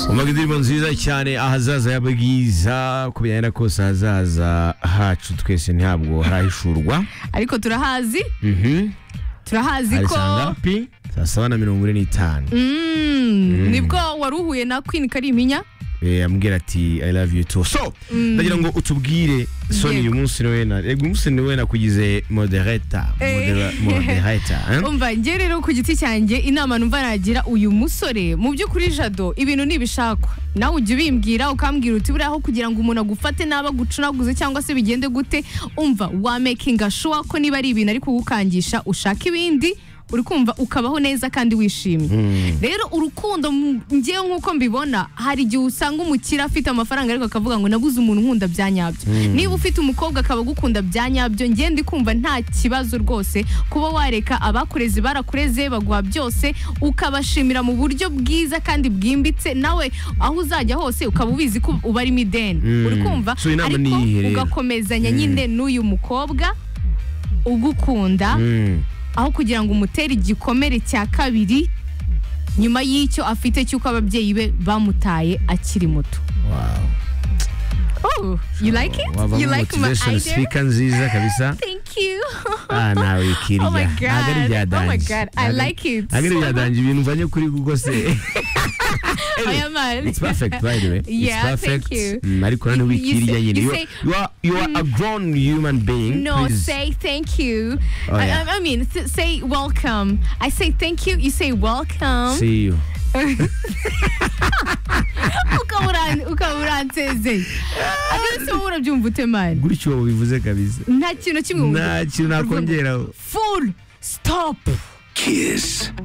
umva indirimbo nziza cyane ahazaza y'ababwiza ku bijyanye na kose ahazaza hacu twese ntabwo harahishurwa ariko turahazi Mhm. turahazi ko harisanga pi saa saba na mirongo ine n'itanu Mm, nibwo wari uhuye na Queen Kalimpinya Eh, ambwira ati i love you too so ndagira ngo utubwire soni Yego. uyu munsi ni wena rego umunsi ni wena kugize modereta Eh. Modera- modereta eh? umva njye rero ku giti cyanjye inama numva nagira uyu musore mu by'ukuri jado ibintu ntibishakwa nawe ujya ubimbwira ukambwira uti buriya aho kugira ngo umuntu agufate naba gucunaguze cyangwa se bigende gute umva wa mekinga shuwa ko niba ari ibintu ari kugukangisha ushaka ibindi uri kumva ukabaho neza kandi wishimye rero urukundo mu- njyewe nk'uko mbibona hari igihe usanga umukire afite amafaranga ariko akavuga ngo nabuze umuntu unkunda bya nyabyo niba ufite umukobwa akaba agukunda bya nyabyo njye ndi kumva nta kibazo rwose kuba wareka abakureze barakureze baguha byose ukabashimira mu buryo bwiza kandi bwimbitse nawe aho uzajya hose ukaba ubizi ko uba ari mideni Mm. uri kumva So inama ni ariko iyihe rero? ugakomezanya nyine n'uyu mukobwa ugukunda Mm. aho kugira ngo umutere igikomere cya kabiri nyuma y'icyo afite cy'uko ababyeyi be bamutaye akiri muto Wow. oh you like it Wavamo you like my motivation idea speaker nziza kabisa thank you ah nawe ikirya Oh my God. Ntabwo ari ibyadanje. Oh my God. I Ntabwo- like it. ntabwo ari ibyadanje ibintu mvanye kuri google se aya mari it's perfect by the way Yeah, it's thank perfect you. Mm, ariko You- nanone you wikirya say- nyine you You- say- you are- you are a grown human being no Please. say thank you Oh, I- yeah. I, I mean th- say welcome i say thank you you say welcome see you ukaba uran- ukaba uransezeye akenshi uba urabyumva ute mani gutyo bivuze kabisa nta kintu kimwe wumva. nta kintu nakongeraho full stop Kiss.